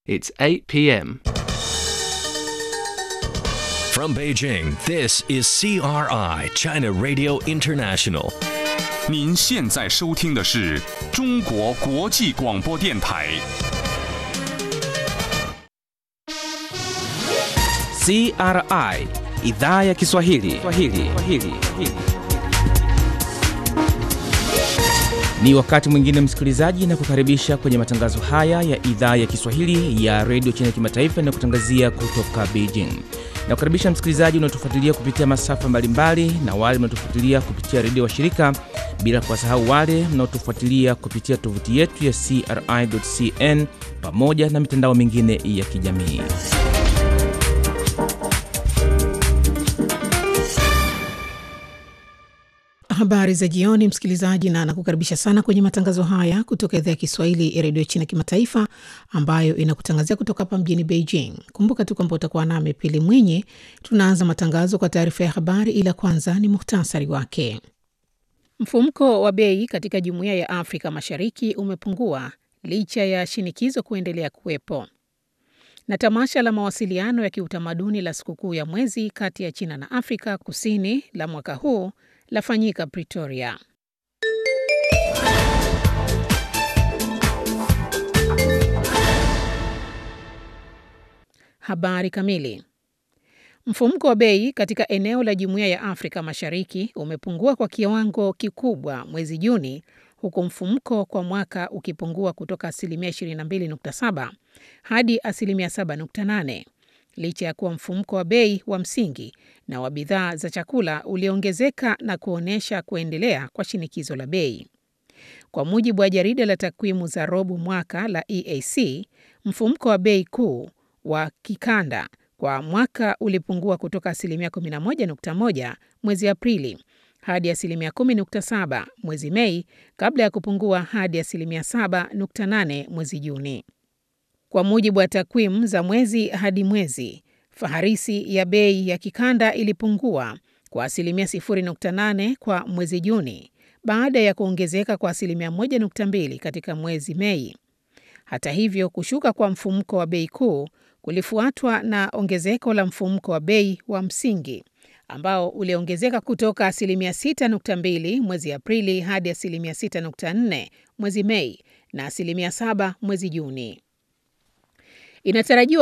It's 8 p.m. From Beijing, this is CRI, China Radio International. 您现在收听的是中国国际广播电台。 CRI idhaa ya Kiswahili. Kiswahili. Kiswahili. Ni wakati mwingine msikilizaji, na kukaribisha kwenye matangazo haya ya idhaa ya Kiswahili ya redio China Kimataifa na kutangazia kutoka Beijing. Na kukaribisha msikilizaji unaotufuatilia kupitia masafa mbalimbali na wale mnaotufuatilia kupitia redio wa shirika, bila kuwasahau wale mnaotufuatilia kupitia tovuti yetu ya CRI.cn pamoja na mitandao mingine ya kijamii. Habari za jioni, msikilizaji, na nakukaribisha sana kwenye matangazo haya kutoka idhaa ya Kiswahili ya redio China Kimataifa, ambayo inakutangazia kutoka hapa mjini Beijing. Kumbuka tu kwamba utakuwa nami Pili Mwinyi. Tunaanza matangazo kwa taarifa ya habari, ila kwanza ni muhtasari wake. Mfumko wa bei katika Jumuiya ya Afrika Mashariki umepungua licha ya shinikizo kuendelea kuwepo. Na tamasha la mawasiliano ya kiutamaduni la sikukuu ya mwezi kati ya China na Afrika Kusini la mwaka huu lafanyika Pretoria. Habari kamili. Mfumuko wa bei katika eneo la Jumuiya ya Afrika Mashariki umepungua kwa kiwango kikubwa mwezi Juni, huku mfumuko kwa mwaka ukipungua kutoka asilimia 22.7 hadi asilimia 7.8 licha ya kuwa mfumuko wa bei wa msingi na wa bidhaa za chakula uliongezeka na kuonyesha kuendelea kwa shinikizo la bei. Kwa mujibu wa jarida la takwimu za robo mwaka la EAC, mfumuko wa bei kuu wa kikanda kwa mwaka ulipungua kutoka asilimia 11.1 mwezi Aprili hadi asilimia 10.7 mwezi Mei kabla ya kupungua hadi asilimia 7.8 mwezi Juni. Kwa mujibu wa takwimu za mwezi hadi mwezi, faharisi ya bei ya kikanda ilipungua kwa asilimia 0.8 kwa mwezi Juni baada ya kuongezeka kwa asilimia 1.2 katika mwezi Mei. Hata hivyo, kushuka kwa mfumuko wa bei kuu kulifuatwa na ongezeko la mfumuko wa bei wa msingi ambao uliongezeka kutoka asilimia 6.2 mwezi Aprili hadi asilimia 6.4 mwezi Mei na asilimia 7 mwezi Juni. Inatarajiwa